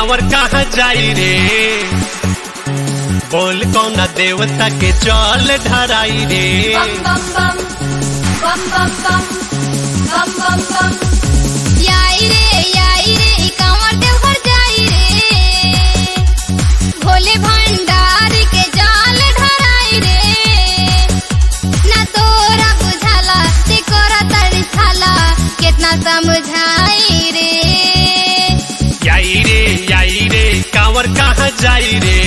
कांवर कहाँ जाई रे बोल कौना देवता के जल ढराई रे bum bum bum bum bum bum bum bum bum याई रे याई रे ई कांवर देवघर जाई रे भोले भंडार के जाल ढराई रे ना तोरा बुझाला ते कोरा तड़साला कितना समझाई रे याई रे याई रे कांवर कहाँ जाई रे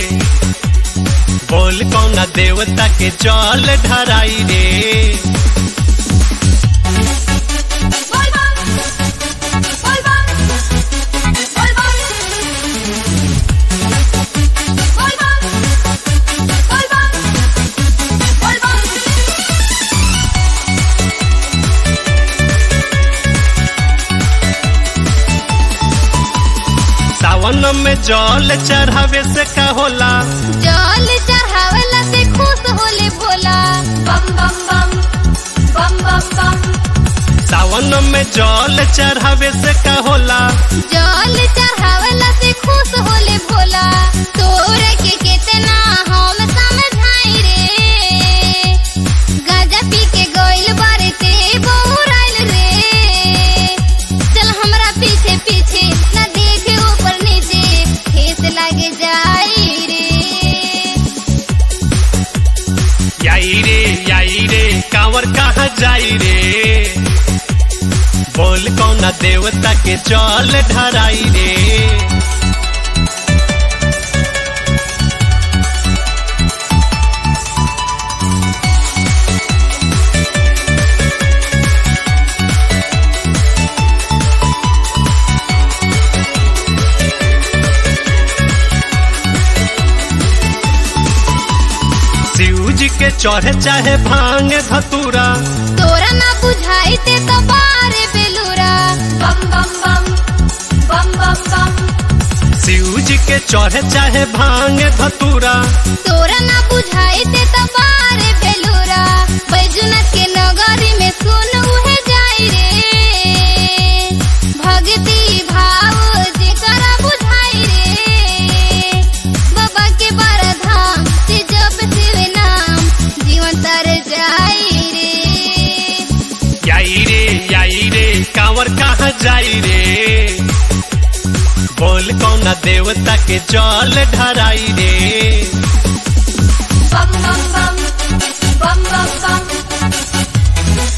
बोल कौना देवता के जल ढराई रे bol bum bol bum bol bum bol bum bol bum bol bum सावन में जल चढ़ावे से का होला जल चढ़ावला से खुश होले Bhola bum bum bum bum bum bum सावन में जल चढ़ावे से का होला जल चढ़ावला से खुश होले भोला तोर के कितना हम समझाई रे गाजा पी के गइल बारे ते बौराइल रे चल हमरा पीछे पीछे ना देखे ऊपर नीचे ठेस लागे जाई रे याई रे याई रे कांवर कहाँ जाई रे बोल कौना देवता के जल ढराई रे शिव जी के चढ़े चाहे भांग धतूरा तोरा ना बुझाई ते तो बारे बेलूरा bum bum bum bum bum bum Shiv जी के चढ़े चाहे भांग धतूरा तोरा ना बुझाई ते तो बारे बेलूरा बैजुनाथ के नगरी में सुन उहे जाई रे भक्ति भाव जेकरा बुझाई रे बाबा के बारा धाम से जप शिव नाम जीवन तर जाई रे याई रे याई रे कांवर कहाँ जाई रे बोल कौना देवता के जल ढराई रे bum bum bum bum bum bum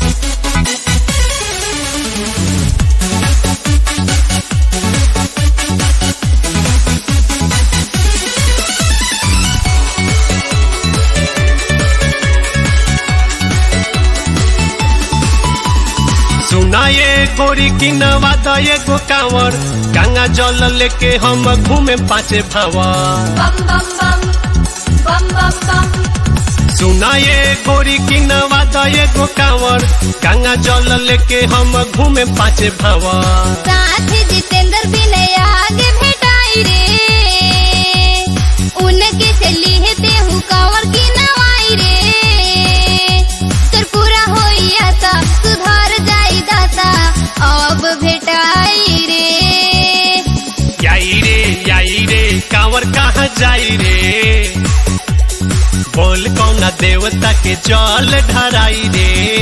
सुना ये गोरी की नवादा ये गो कांवर गंगा जल लेके हम घूमे पाँचे भावर bum bum bum bum bum bum सुना ये गोरी की नवादा ये गो कांवर गंगा जल लेके हम घूमे पाँचे भावर साथ जितेंद्र विनय आगे भेटाई रे उनके से लिहते हूँ कंवर की नवाई रे तोर पूरा होई आशा सुधार जाई दाता अब भेटाई रे याई रे याई रे कांवर कहाँ जाई रे बोल कौना देवता के जल ढराई रे